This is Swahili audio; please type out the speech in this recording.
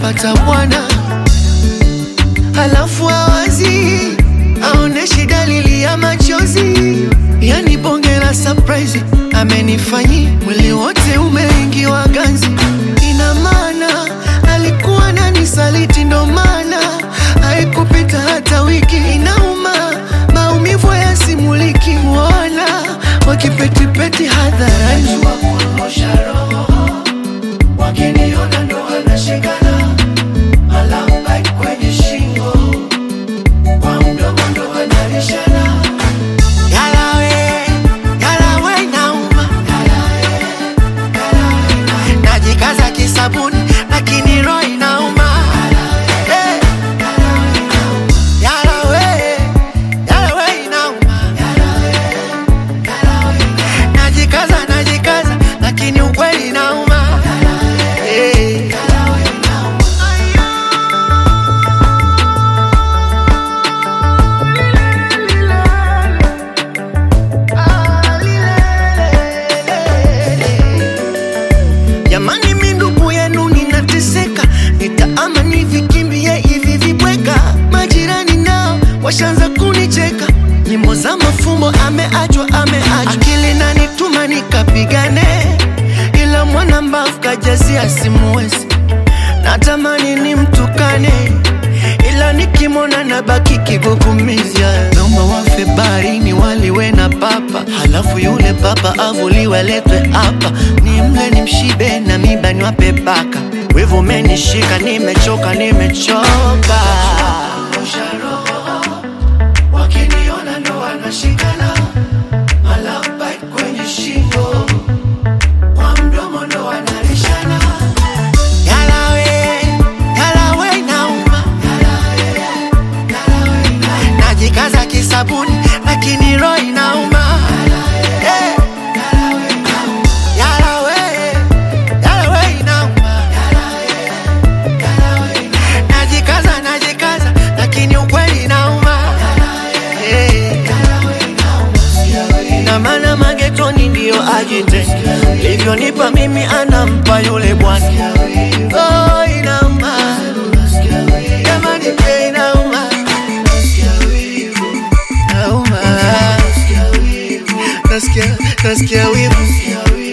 amepata bwana, halafu awazi aoneshi dalili ya machozi, yani bonge la surprise amenifanyi, mwili wote umeingiwa ganzi. Ina maana alikuwa nani saliti, ndo maana haikupita hata wiki. Inauma, maumivu yasimuliki, wala wakipetipeti hadharani wakiniona ndo wanashikana, malamba kwenye shingo, kwa mdomo ndo wanarishana. Yalawe, yalawe inauma, najikaza kisabuni lakini roho inauma. Eh, yalawe, yalawe inauma, najikaza najikaza lakini ukweli inauma. Eh. Jamani, mi ndugu yenu ninateseka, nitaama nivikimbie hivi vibweka. Majirani nao washaanza kunicheka, nyimbo za mafumbo ameachwa, ameachwa. Akili nanituma nikapigane, ila mwana mbavu kajazia simuwezi. Natamani nimtukane, ila nikimwona nabaki kigugumizi. Naomba wafe baharini waliwe na papa, halafu yule papa avuliwe aletwe hapa, nimle nimshibe na miba niwape baka. Wivu umenishika, nimechoka, nimechoka. Wakiniona ndo wanashikana, malapa kwenye shingo, kwa mdomo ndo wanarishana. Yalawe, yalawe inauma, najikaza kisabuni lakini roho inauma. Eh, yalawe, yalawe inauma, najikaza najikaza lakini ukweli inauma. Eh, ina maana magetoni ndiyo ajite, livyonipa mimi anampa yule bwana. Oh, inauma jamani, pia inauma, inauma, nasikia nasikia wivu